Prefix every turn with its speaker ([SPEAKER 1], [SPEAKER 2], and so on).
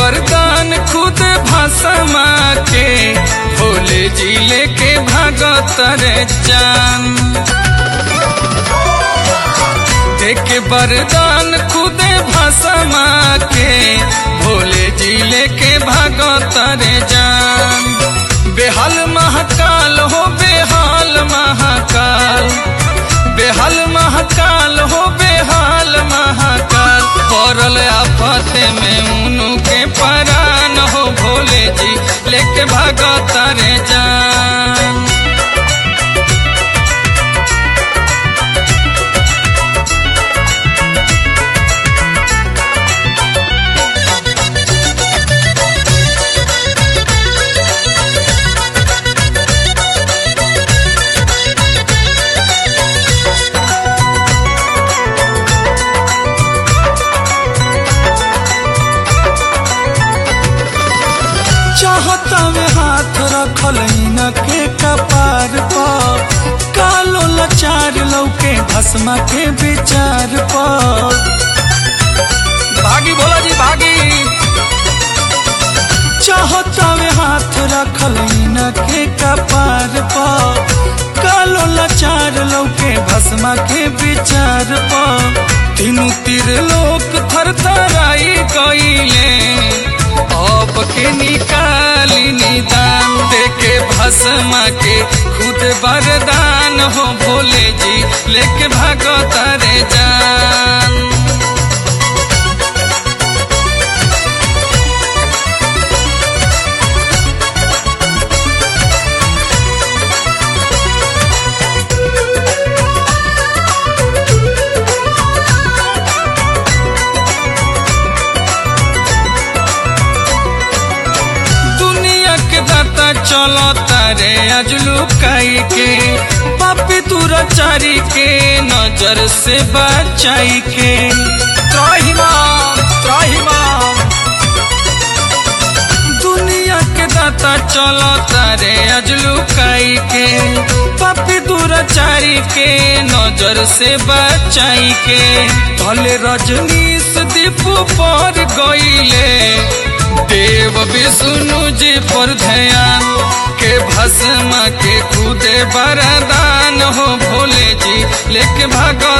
[SPEAKER 1] वरदान खुद भसमा के भोले जी लेके भागत रे जान देके वरदान खुद भसमा के भोले जी लेके भागत रे जान बेहाल महाकाल हो बेहाल महाकाल बेहाल महाकाल हो बेहाल महाकाल पड़ल आफत में उनु के परान हो भोले जी लेके भागत रे जान
[SPEAKER 2] चाहता में हाथ रखल न के कपार पर कालो लचार लौके भस्मा के विचार पर
[SPEAKER 1] भागी भोला जी भागी
[SPEAKER 2] चाहता में हाथ रखल न के कपार पर कालो लचार लौके भस्मा के विचार पर
[SPEAKER 1] तीनू तीर लोक थर थराई गईले अब के निकाली निदान देके भस्मा के खुद वरदान हो भोले जी लेके भागत रे जान दुनिया के दाता चलो तारे अजलू काई के पापी तुरा चारी के नजर से बचाई के त्राहिमाम त्राहिमाम दुनिया के दाता चलो तारे अजलू काई के पापी दुराचारी के नजर से बचाई के भले रजनीश दीप पर गईले देव विष्णु जी पर ध्यान के भस्म के खुदे वरदान हो भोले जी लेके भागो